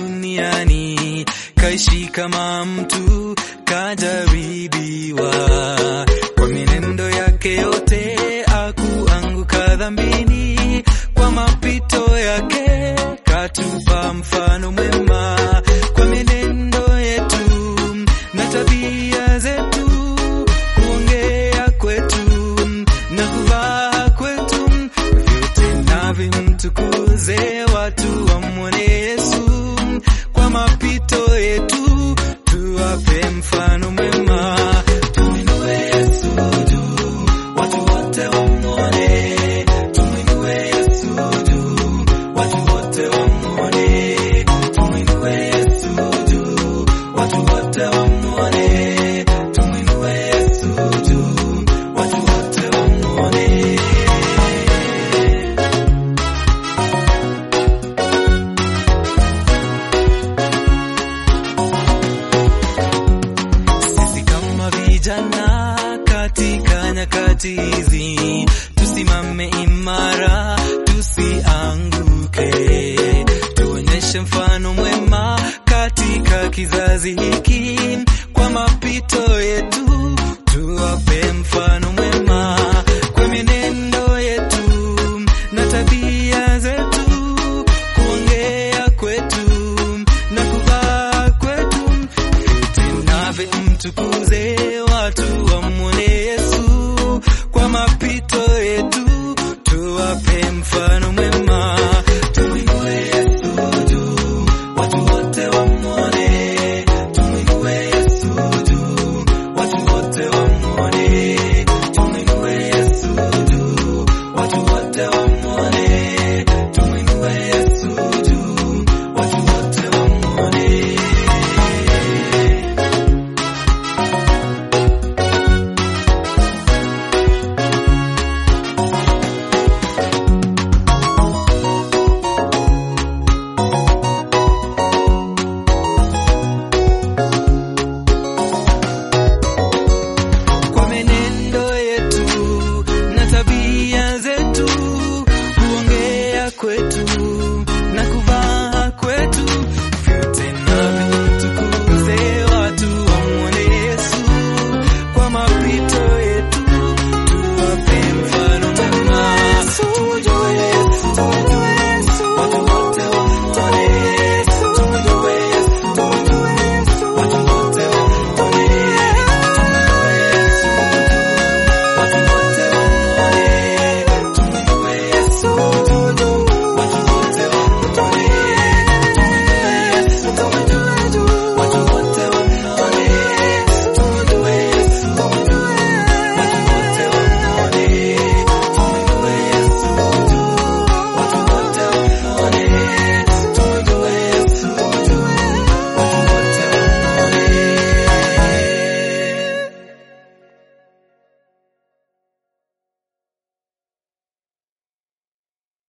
duniani, kaishi kama mtu kajaribiwa, kwa mienendo yake yote akuanguka dhambini, kwa mapito yake katupa mfano mwema, kwa mienendo yetu na tabia zetu, kuongea kwetu na kuvaa kwetu, vyote na vimtukuze watu wamwone Yesu. Kwa mapito yetu tuwape mfano mwema, tumwinue Yesu juu, watu wote wamwone. Tumwinue Yesu juu, watu wote wamwone. Tumwinue Yesu juu, watu wote wamwone. Tumwinue Yesu juu, watu wote wamwone. Sisi kama vijana katika nyakati hizi, tusimame imara, tusianguke, tuonyeshe mfano mwema katika kizazi hiki,